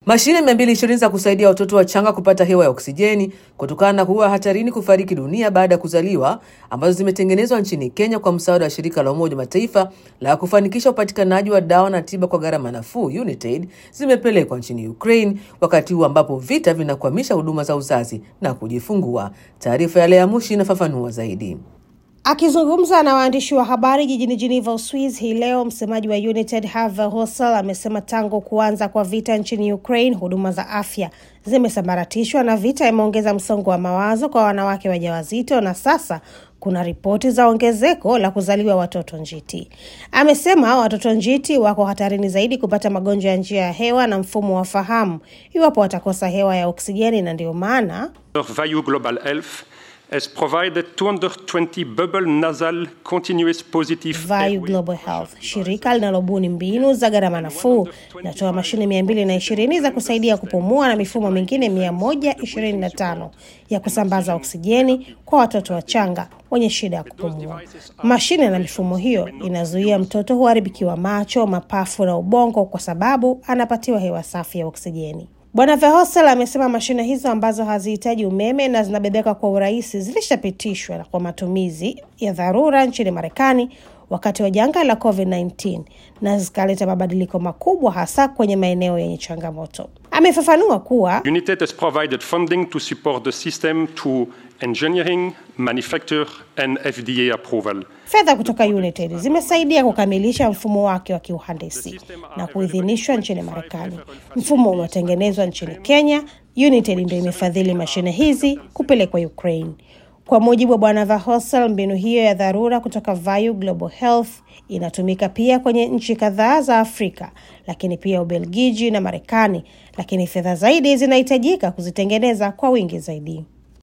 Mashine 220 za kusaidia watoto wachanga kupata hewa ya oksijeni kutokana na kuwa hatarini kufariki dunia baada ya kuzaliwa, ambazo zimetengenezwa nchini Kenya kwa msaada wa shirika la Umoja wa Mataifa la kufanikisha upatikanaji wa dawa na tiba kwa gharama nafuu UNITAID, zimepelekwa nchini Ukraine wakati huu ambapo vita vinakwamisha huduma za uzazi na kujifungua. Taarifa ya Lea Mushi inafafanua zaidi. Akizungumza na waandishi wa habari jijini Geneva, Uswiz hii leo, msemaji wa UNITAID Herve Hosel amesema tangu kuanza kwa vita nchini Ukraine, huduma za afya zimesambaratishwa na vita imeongeza msongo wa mawazo kwa wanawake wajawazito na sasa kuna ripoti za ongezeko la kuzaliwa watoto njiti. Amesema watoto njiti wako hatarini zaidi kupata magonjwa ya njia ya hewa na mfumo wa fahamu iwapo watakosa hewa ya oksijeni, na ndio maana Vayu Global Health has provided 220 bubble nasal continuous positive Vayu Global Health, shirika linalobuni mbinu za gharama nafuu, linatoa mashine mia mbili na ishirini za kusaidia kupumua na mifumo mingine mia moja ishirini na tano ya kusambaza oksijeni kwa watoto wachanga wenye shida ya kupumua. Mashine na mifumo hiyo inazuia mtoto huharibikiwa macho, mapafu na ubongo kwa sababu anapatiwa hewa safi ya oksijeni. Bwana Verhosel amesema mashine hizo ambazo hazihitaji umeme na zinabebeka kwa urahisi zilishapitishwa kwa matumizi ya dharura nchini Marekani wakati wa janga la COVID-19 na zikaleta mabadiliko makubwa hasa kwenye maeneo yenye changamoto. Amefafanua kuwa UNITAID has provided funding to support the system to engineering, manufacture and FDA approval. fedha kutoka UNITAID zimesaidia kukamilisha mfumo wake wa kiuhandisi na kuidhinishwa nchini Marekani. Mfumo unaotengenezwa nchini Kenya, UNITAID ndio imefadhili mashine hizi kupelekwa Ukraine. Kwa mujibu wa Bwana Verhosel, mbinu hiyo ya dharura kutoka Vayu Global Health inatumika pia kwenye nchi kadhaa za Afrika, lakini pia Ubelgiji na Marekani, lakini fedha zaidi zinahitajika kuzitengeneza kwa wingi zaidi.